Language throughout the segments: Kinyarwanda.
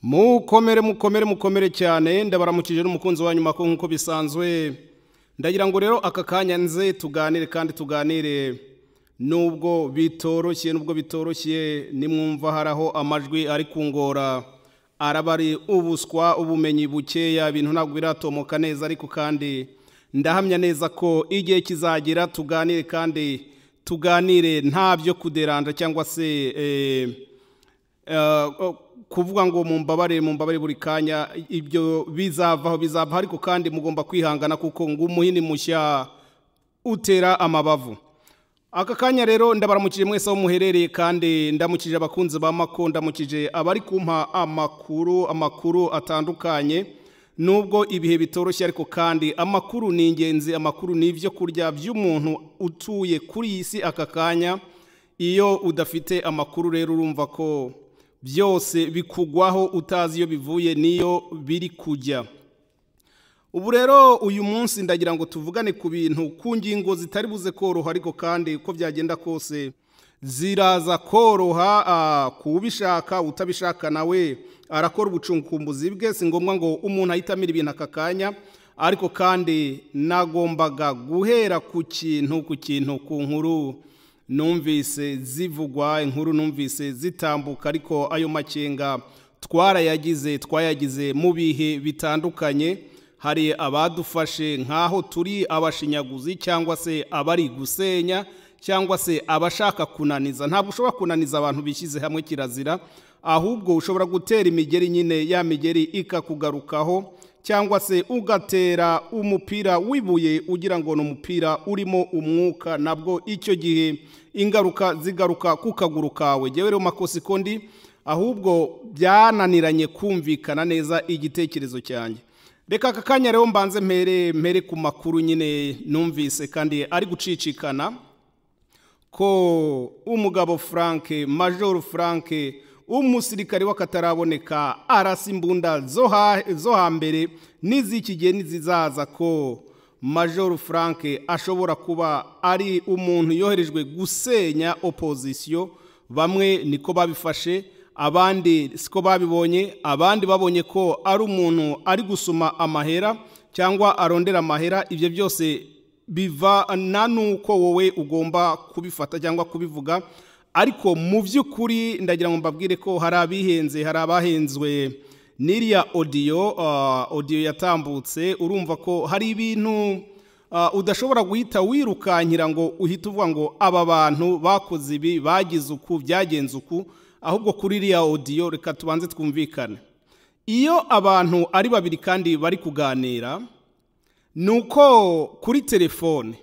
mukomere mukomere mukomere cyane ndabaramukije n'umukunzi wa nyuma ko nk'uko bisanzwe ndagira ngo rero aka kanya nze tuganire kandi tuganire nubwo bitoroshye nubwo bitoroshye nimwumva hari aho amajwi ari kungora araba ari ubuswa ubumenyi bukeya ibintu ntabwo biratomoka neza ariko kandi ndahamya neza ko igihe kizagira tuganire kandi tuganire nta byo kuderanda cyangwa se kuvuga ngo mumbabare mumbabare buri kanya ibyo bizavaho bizavaho ariko kandi mugomba kwihangana kuko ngo umuhini mushya utera amabavu aka kanya rero ndabaramukije mwese aho muherereye kandi ndamukije abakunzi ba mako ndamukije abari kumpa amakuru amakuru atandukanye nubwo ibihe bitoroshye ariko kandi amakuru ni ingenzi amakuru ni ibyo kurya by'umuntu utuye kuri iyi si aka kanya iyo udafite amakuru rero urumva ko byose bikugwaho utazi iyo bivuye n'iyo biri kujya ubu rero uyu munsi ndagira ngo tuvugane ku bintu ku ngingo zitari buze koroha ariko kandi uko byagenda kose ziraza koroha kubishaka utabishaka nawe arakora ubucunkumbuzi bwe si ngombwa ngo umuntu ahitamira ibintu aka kanya ariko kandi nagombaga guhera ku kintu ku kintu ku nkuru numvise zivugwa inkuru numvise zitambuka ariko ayo makenga twarayagize twayagize mu bihe bitandukanye hari abadufashe nk'aho turi abashinyaguzi cyangwa se abari gusenya cyangwa se abashaka kunaniza ntabwo ushobora kunaniza abantu bishyize hamwe kirazira ahubwo ushobora gutera imigeri nyine ya migeri ikakugarukaho cyangwa se ugatera umupira wibuye ugira ngo ni umupira urimo umwuka nabwo icyo gihe ingaruka zigaruka ku kaguru kawe rero makosa ikondi ahubwo byananiranye kumvikana neza igitekerezo cyanjye reka aka kanya rero mbanze mpere mpere ku makuru nyine numvise kandi ari gucicikana ko umugabo frank major frank umusirikare w'akataraboneka arasa imbunda zo hambere n'iz'iki gihe n'izizaza ko major frank ashobora kuba ari umuntu yoherejwe gusenya opozisiyo bamwe niko babifashe abandi siko babibonye abandi babonye ko ari umuntu ari gusoma amahera cyangwa arondera amahera ibyo byose bivana n'uko wowe ugomba kubifata cyangwa kubivuga ariko mu by'ukuri ndagira ngo mbabwire ko hari abihenze hari abahenzwe n'iriya odiyo odiyo yatambutse urumva ko hari ibintu udashobora guhita wirukankira ngo uhite uvuga ngo aba bantu bakoze ibi bagize uku byagenze uku ahubwo kuri iriya odiyo reka tubanze twumvikane iyo abantu ari babiri kandi bari kuganira ni uko kuri telefone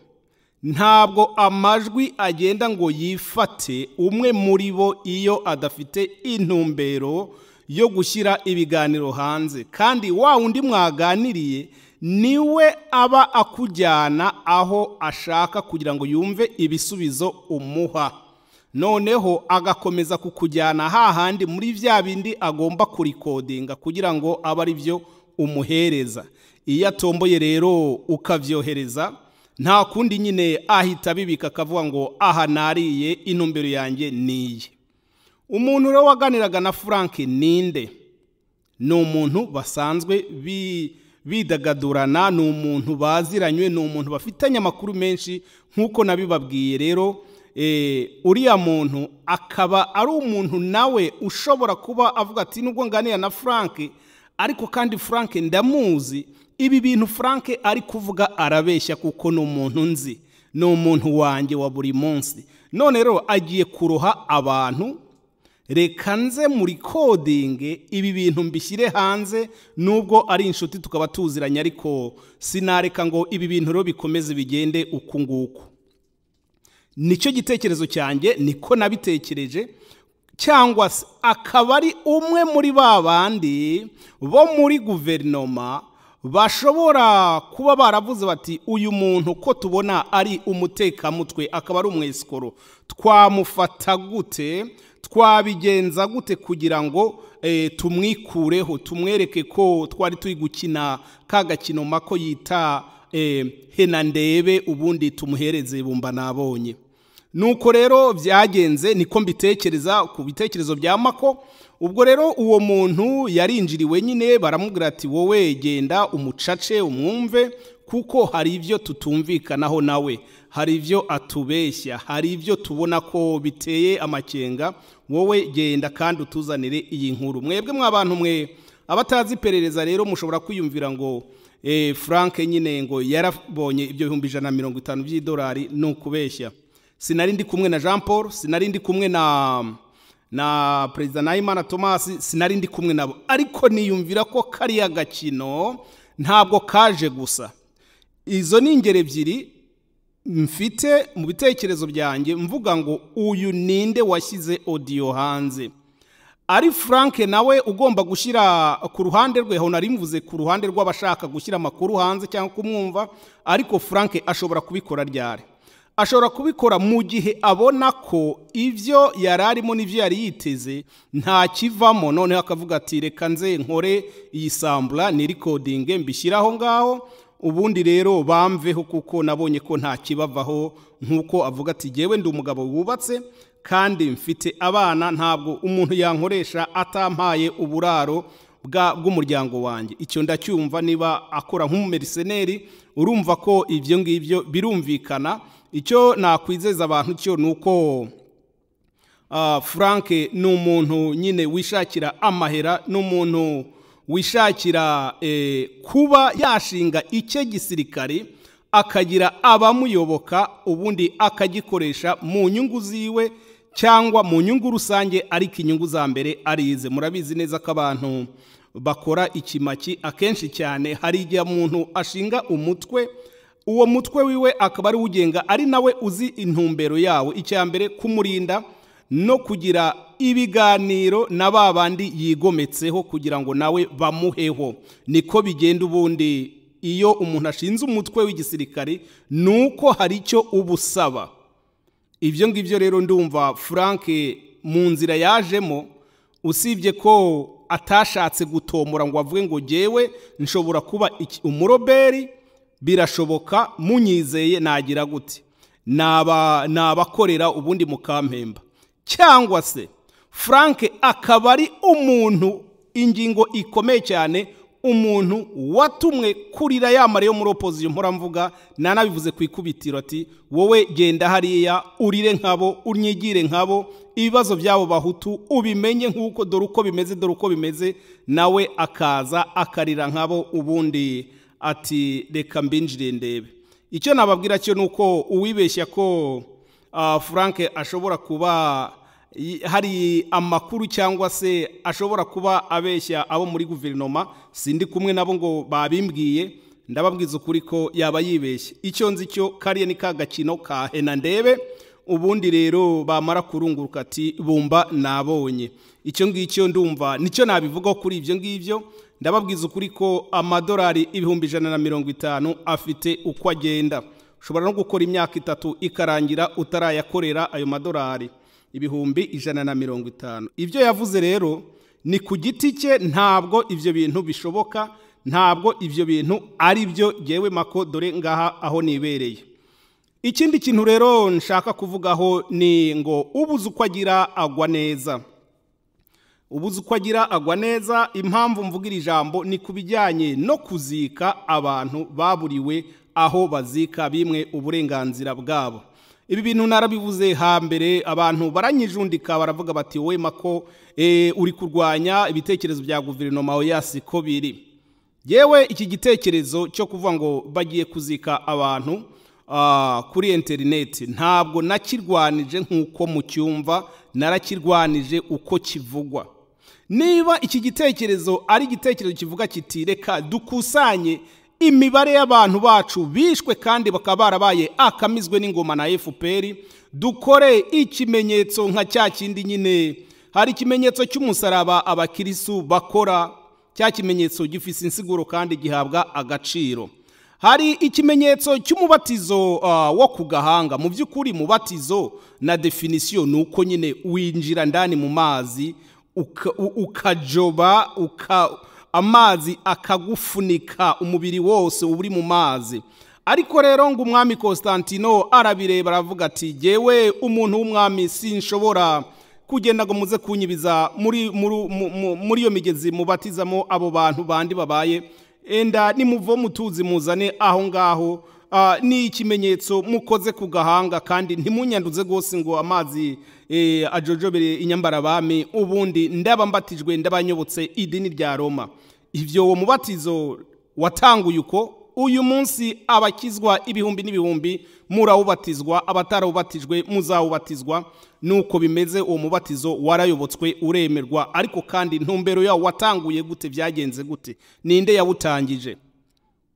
ntabwo amajwi agenda ngo yifate umwe muri bo iyo adafite intumbero yo gushyira ibiganiro hanze kandi wa undi mwaganiriye niwe aba akujyana aho ashaka kugira ngo yumve ibisubizo umuha noneho agakomeza kukujyana hahandi muri bya bindi agomba kurikodinga kugira ngo abe ari byo umuhereza iyo atomboye rero ukabyohereza nta kundi nyine ahita abibika akavuga ngo aha nariye intumbero yanjye niye umuntu rero waganiraga na frank ninde ni umuntu basanzwe bidagadurana ni umuntu baziranywe ni umuntu bafitanye amakuru menshi nk'uko nabibabwiye rero uriya muntu akaba ari umuntu nawe ushobora kuba avuga ati nubwo nganira na frank ariko kandi frank ndamuzi ibi bintu frank ari kuvuga arabeshya kuko ni umuntu nzi ni umuntu wanjye wa buri munsi none rero agiye kuroha abantu reka nze muri kodinge ibi bintu mbishyire hanze nubwo ari inshuti tukaba tuziranye ariko sinareka ngo ibi bintu rero bikomeze bigende uku nguku nicyo gitekerezo cyanjye niko nabitekereje cyangwa se akaba ari umwe muri ba bandi bo muri guverinoma bashobora kuba baravuze bati uyu muntu ko tubona ari umutekamutwe akaba ari umwesikoro twamufata gute twabigenza gute kugira ngo tumwikureho tumwereke ko twari turi gukina ka gakino mako yita hena ndebe ubundi tumuhereze bumba nabonye nuko rero byagenze niko mbitekereza ku bitekerezo bya mako ubwo rero uwo muntu yarinjiriwe nyine baramubwira ati wowe genda umucace umwumve kuko hari ibyo tutumvikanaho nawe hari ibyo atubeshya hari ibyo tubona ko biteye amakenga wowe genda kandi utuzanire iyi nkuru mwebwe mw'abantu mwe abatazi iperereza rero mushobora kwiyumvira ngo frank nyine ngo yarabonye ibyo bihumbi ijana na mirongo itanu by'idolari ni ukubeshya sinari ndi kumwe na jean paul sinari ndi kumwe na na perezida nahimana thomas sinari ndi kumwe nabo ariko niyumvira ko kariya gakino ntabwo kaje gusa izo ni ingero ebyiri mfite mu bitekerezo byanjye mvuga ngo uyu ninde washyize odiyo hanze ari frank nawe ugomba gushyira ku ruhande rwe aho mvuze ku ruhande rw'abashaka gushyira amakuru hanze cyangwa kumwumva ariko frank ashobora kubikora ryari ashobora kubikora mu gihe abona ko ibyo yari arimo n'ibyo yari yiteze nta kivamo noneho akavuga ati reka nze nkore iyi sambura ni rikodinge mbishyire aho ngaho ubundi rero bamveho kuko nabonye ko nta kibavaho nk'uko avuga ati ngewe ndi umugabo wubatse kandi mfite abana ntabwo umuntu yankoresha atampaye uburaro bw'umuryango wanjye icyo ndacyumva niba akora nk'umumeriseneri urumva ko ibyo ngibyo birumvikana icyo nakwizeza abantu cyo ni uko frank ni umuntu nyine wishakira amahera ni umuntu wishakira kuba yashinga icye gisirikare akagira abamuyoboka ubundi akagikoresha mu nyungu ziwe cyangwa mu nyungu rusange ariko inyungu za mbere arize murabizi neza ko abantu bakora ikimaki akenshi cyane hari igihe umuntu ashinga umutwe uwo mutwe wiwe akaba ari ugenga ari nawe uzi intumbero yawo icya mbere kumurinda no kugira ibiganiro na ba bandi yigometseho kugira ngo nawe bamuheho niko bigenda ubundi iyo umuntu ashinze umutwe w'igisirikare ni uko hari icyo uba usaba ibyo ngibyo rero ndumva frank mu nzira yajemo usibye ko atashatse gutomora ngo avuge ngo ngewe nshobora kuba umuroberi birashoboka munyizeye nagira gute nabakorera ubundi mukampemba cyangwa se frank akaba ari umuntu ingingo ikomeye cyane umuntu watumwe kurira yamara yo muri opoziyo mvuramvuga nanabivuze ku ikubitiro ati wowe genda hariya urire nkabo unyigire nkabo ibibazo byabo bahutu ubimenye nk'uko dore uko bimeze dore uko bimeze nawe akaza akarira nkabo ubundi ati reka mbinjire ndebe icyo nababwira cyo ni uko uwibeshya ko frank ashobora kuba hari amakuru cyangwa se ashobora kuba abeshya abo muri guverinoma sindi kumwe nabo ngo babimbwiye ndababwiza ukuri ko yaba yibeshye icyo nzi cyo kariya ni ka gakino ka hena ndebe ubundi rero bamara kurunguruka ati bumba nabonye icyo ngicyo ndumva nicyo nabivugaho kuri ibyo ngibyo ndababwiza ukuri ko amadolari ibihumbi ijana na mirongo itanu afite uko agenda ushobora no gukora imyaka itatu ikarangira utarayakorera ayo madolari ibihumbi ijana na mirongo itanu ibyo yavuze rero ni ku giti cye ntabwo ibyo bintu bishoboka ntabwo ibyo bintu ari byo ngewe mako dore ngaha aho nibereye ikindi kintu rero nshaka kuvugaho ni ngo ubuze uko agira agwa neza ubuze uko agira agwa neza impamvu mvuga iri jambo ni ku bijyanye no kuzika abantu baburiwe aho bazika bimwe uburenganzira bwabo ibi bintu narabivuze hambere abantu baranyijundika baravuga bati wowe mako uri kurwanya ibitekerezo bya guverinoma oyasi ko biri yewe iki gitekerezo cyo kuvuga ngo bagiye kuzika abantu kuri interineti ntabwo nakirwanije nk'uko mucyumva narakirwanije uko kivugwa niba iki gitekerezo ari igitekerezo kivuga kiti reka dukusanye imibare y'abantu bacu bishwe kandi bakaba barabaye akamizwe n'ingoma na fpr dukore ikimenyetso nka cya kindi nyine hari ikimenyetso cy'umusaraba abakirisu bakora cya kimenyetso gifise insiguro kandi gihabwa agaciro hari ikimenyetso cy'umubatizo wo ku gahanga mu by'ukuri mubatizo na definisiyo ni uko nyine winjira ndani mu mazi ukajoba amazi akagufunika umubiri wose uba uri mu mazi ariko rero ngo umwami Constantino arabireba aravuga ati jyewe umuntu w'umwami sinshobora kugenda ngo muze kunyibiza muri muri- mu- mu- muri iyo migezi mubatizamo abo bantu bandi babaye enda nimuvo mutuzi muzane aho ngaho Ah, ni ikimenyetso mukoze ku gahanga kandi ntimunyanduze rwose ngo amazi eh, ajojobere inyambarabami ubundi ndaba mbatijwe ndabanyobotse idini rya roma ibyo uwo mubatizo watanguye uko uyu munsi abakizwa ibihumbi n'ibihumbi murawubatizwa abatarawubatijwe muzawubatizwa nuko bimeze uwo mubatizo warayobotswe uremerwa ariko kandi ntumbero yawo watanguye gute byagenze gute ninde yawutangije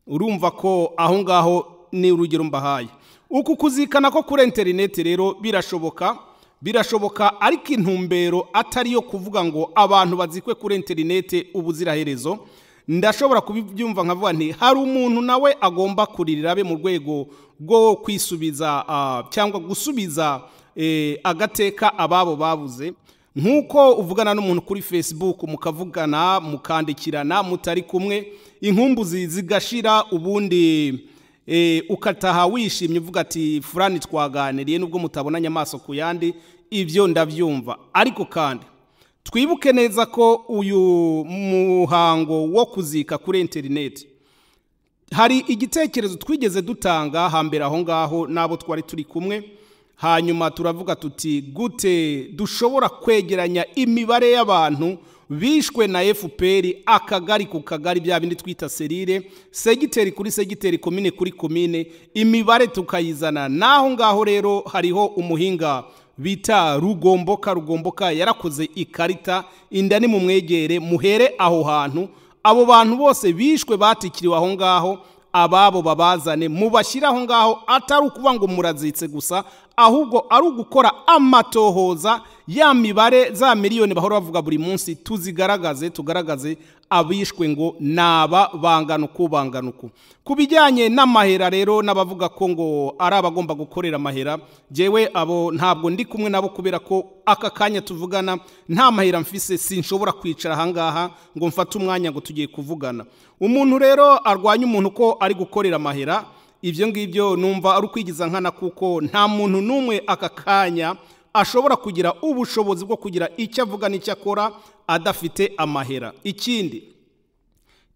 urumva ko aho ngaho ni urugero mbahaye uku kuzikana ko kuri interineti rero birashoboka birashoboka ariko intumbero atari iyo kuvuga ngo abantu bazikwe kuri interineti ubuziraherezo ndashobora kubyumva nkavuga nti hari umuntu nawe agomba kuririra abe mu rwego rwo kwisubiza ah, cyangwa gusubiza eh, agateka ababo babuze nk'uko uvugana n'umuntu kuri facebook mukavugana mukandikirana mutari kumwe inkumbuzi zigashira ubundi eh, ukataha wishimye uvuga ati furani twaganiriye nubwo mutabonanye amaso ku yandi ibyo ndabyumva ariko kandi twibuke neza ko uyu muhango wo kuzika kuri interineti hari igitekerezo twigeze dutanga hambere aho ngaho n'abo twari turi kumwe hanyuma turavuga tuti gute dushobora kwegeranya imibare y'abantu bishwe na fpr akagari ku kagari bya bindi twita serire segiteri kuri segiteri komine kuri komine imibare tukayizana n'aho ngaho rero hariho umuhinga bita rugomboka rugomboka yarakoze ikarita inda ni mu mwegere muhere aho hantu abo bantu bose bishwe batikiriwe aho ngaho ababo babazane mubashyire aho ngaho atari ukuba ngo murazitse gusa ahubwo ari ugukora amatohoza ya mibare za miliyoni bahora bavuga buri munsi tuzigaragaze tugaragaze abishwe ngo naba bangana uku bangana uku ku bijyanye n'amahera rero n'abavuga ko ngo ari abagomba gukorera amahera jyewe abo ntabwo ndi kumwe nabo kubera ko aka kanya tuvugana nta mahera mfise sinshobora kwicara ahangaha ngo mfate umwanya ngo tugiye kuvugana umuntu rero arwanya umuntu ko ari gukorera amahera ibyo ngibyo numva ari ukwigiza nkana kuko nta muntu n'umwe aka kanya ashobora kugira ubushobozi bwo kugira icyo avuga n'icyo akora adafite amahera ikindi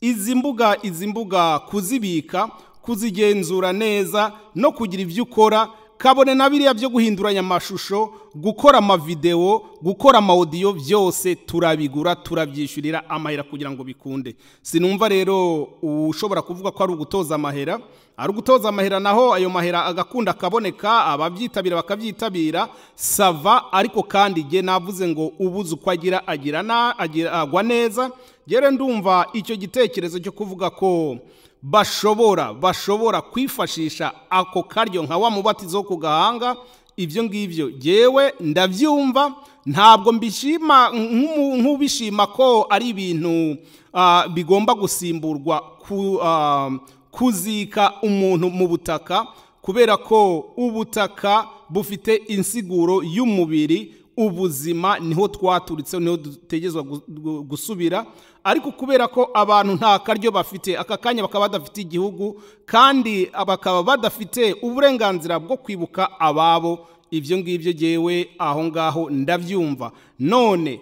izi mbuga izi mbuga kuzibika kuzigenzura neza no kugira ibyo ukora kabone na biriya byo guhinduranya amashusho gukora amavidewo gukora amawodiyo byose turabigura turabyishyurira amahera kugira ngo bikunde sinumva rero ushobora kuvuga ko ari ugutoza amahera ari ugutoza amahera naho ayo mahera agakunda akaboneka ababyitabira bakabyitabira sava ariko kandi jye navuze ngo ubuze uko agira agira na- agira- agwa neza rero ndumva icyo gitekerezo cyo kuvuga ko bashobora bashobora kwifashisha ako karyo nka wa mubatizo wo ku gahanga ibyo ngibyo yewe ndabyumva ntabwo mbishima nk'umu- nk'ubishima ko ari ibintu ah, bigomba gusimburwa ku, ah, kuzika umuntu mu butaka kubera ko ubutaka bufite insiguro y'umubiri ubuzima niho twaturitse niho dutegerezwa gu- gu- gusubira ariko kubera ko abantu nta karyo bafite aka kanya bakaba badafite igihugu kandi bakaba badafite uburenganzira bwo kwibuka ababo ibyo ngibyo jyewe aho ngaho ndabyumva none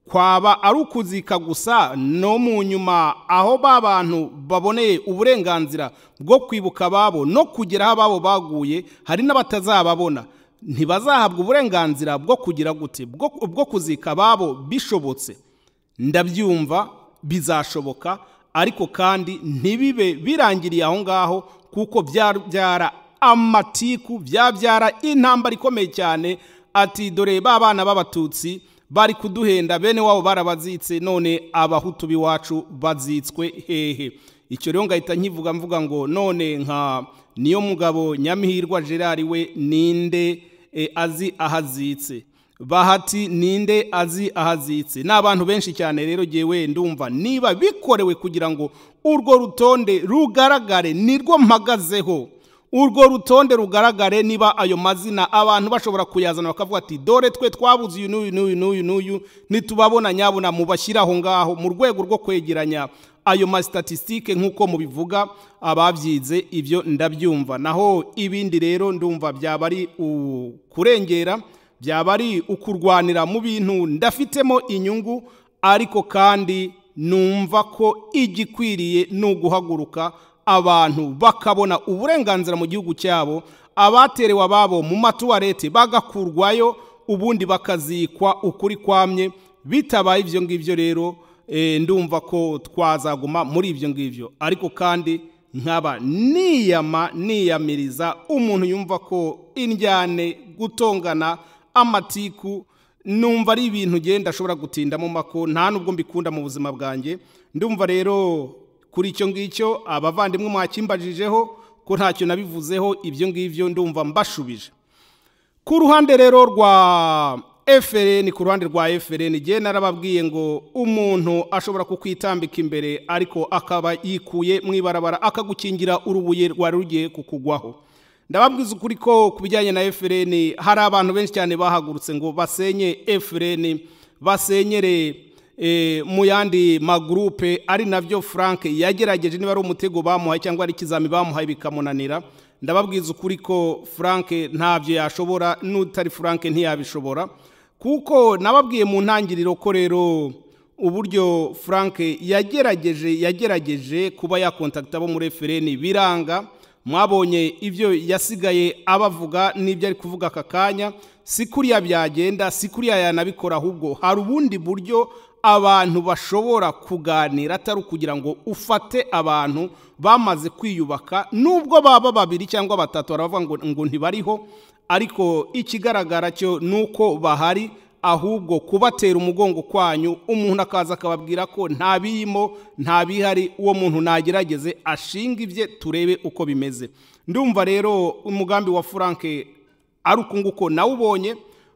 kwaba ari ukuzika gusa no mu nyuma aho ba bantu baboneye uburenganzira bwo kwibuka ababo no kugera aho ababo baguye hari n'abatazababona ntibazahabwa uburenganzira bwo kugira gute bwo bwo kuzika ababo bishobotse ndabyumva bizashoboka ariko kandi ntibibe birangiriye aho ngaho kuko byabyara amatiku byabyara intambara ikomeye cyane ati dore ba bana b'abatutsi bari kuduhenda bene wabo barabazitse none abahutu b'iwacu bazitswe hehe icyo rero ngahita nkivuga mvuga ngo none nka niyo mugabo nyamihirwa gerard we ninde eh, azi ahazitse bahati ninde azi ahazitse ni abantu benshi cyane rero jyewe ndumva niba bikorewe kugira ngo urwo rutonde rugaragare nirwo mpagazeho urwo rutonde rugaragare niba ayo mazina abantu bashobora kuyazana bakavuga ati dore twe twabuze uyu n'uyu n'uyu n'uyu n'uyu nitubabona nyabona mubashyire aho ngaho mu rwego rwo kwegeranya ayo masitatisitike nk'uko mubivuga ababyize ibyo ndabyumva naho ibindi rero ndumva byaba ari ukurengera byaba ari ukurwanira mu bintu ndafitemo inyungu ariko kandi numva ko igikwiriye ni uguhaguruka abantu bakabona uburenganzira mu gihugu cyabo abaterewe ababo mu matuwarete bagakurwayo ubundi bakazikwa ukuri kwamye bitabaye ibyo ngibyo rero eh, ndumva ko twazaguma muri ibyo ngibyo ariko kandi nkaba niyama niyamiriza umuntu yumva ko indyane gutongana amatiku numva ari ibintu ugenda ashobora gutindamo mako nta nubwo mbikunda mu buzima bwanjye ndumva rero kuri icyo ngicyo abavandimwe mwakimbajijeho ko ntacyo nabivuzeho ibyo ngibyo ndumva mbashubije ku ruhande rero rwa FRN ku ruhande rwa FRN igihe narababwiye ngo umuntu ashobora kukwitambika imbere ariko akaba yikuye mu ibarabara akagukingira urubuye rwari rugiye kukugwaho ndababwiza ukuri ko ku bijyanye na FRN hari abantu benshi cyane bahagurutse ngo basenye FRN basenyere eh, mu yandi magurupe ari nabyo Frank yagerageje niba ari umutego bamuhaye cyangwa ari ikizami bamuhaye bikamunanira ndababwiza ukuri ko Frank ntabyo yashobora n'utari Frank ntiyabishobora kuko nababwiye mu ntangiriro ko rero uburyo Frank yagerageje yagerageje kuba yakontakita abo muri FRN biranga mwabonye ibyo yasigaye abavuga n'ibyo ari kuvuga aka kanya si kuriya byagenda si kuriya yanabikora ahubwo hari ubundi buryo abantu bashobora kuganira atari ukugira ngo ufate abantu bamaze kwiyubaka nubwo baba babiri cyangwa batatu baravuga ngo ngo ntibariho ariko ikigaragara cyo ni uko bahari ahubwo kubatera umugongo kwanyu umuntu akaza akababwira ko nta biyimo nta bihari uwo muntu nagerageze ashinga ibye turebe uko bimeze ndumva rero umugambi wa frank ari uku nguko nawubonye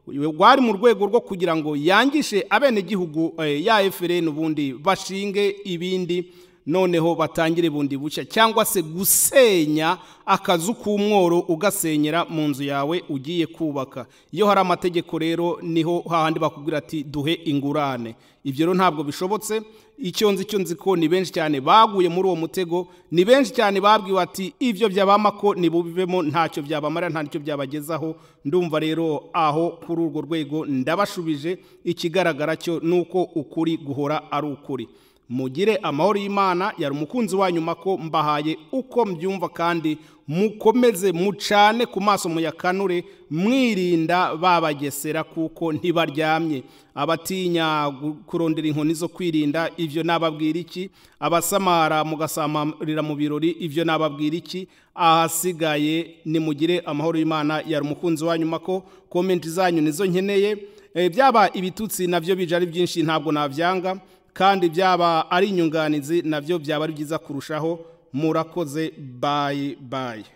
rwari mu rwego rwo kugira ngo yangishe abenegihugu ya FRN ubundi bashinge ibindi noneho batangire bundi bushya cyangwa se gusenya akazu k'umworo ugasenyera mu nzu yawe ugiye kubaka iyo hari amategeko rero niho hahandi bakubwira ati duhe ingurane ibyo rero ntabwo bishobotse icyo nzi icyo nzi ko ni benshi cyane baguye muri uwo mutego ni benshi cyane babwiwe ati ibyo byabama ko ntibubivemo ntacyo byabamara ntacyo byabagezaho ndumva rero aho kuri urwo rwego ndabashubije ikigaragara cyo ni uko ukuri guhora ari ukuri mugire amahoro y'imana yari umukunzi wa nyuma ko mbahaye uko mbyumva kandi mukomeze mucane ku maso muyakanure mwirinda babagesera kuko ntibaryamye abatinya kurondera inkoni zo kwirinda ibyo nababwira iki abasamara mugasamarira mu birori ibyo nababwira iki ahasigaye nimugire amahoro y'imana yari umukunzi wa nyuma ko komenti zanyu nizo nkeneye byaba ibitutsi nabyo bije ari byinshi ntabwo nabyanga kandi byaba ari inyunganizi nabyo byaba ari byiza kurushaho murakoze bayi bayi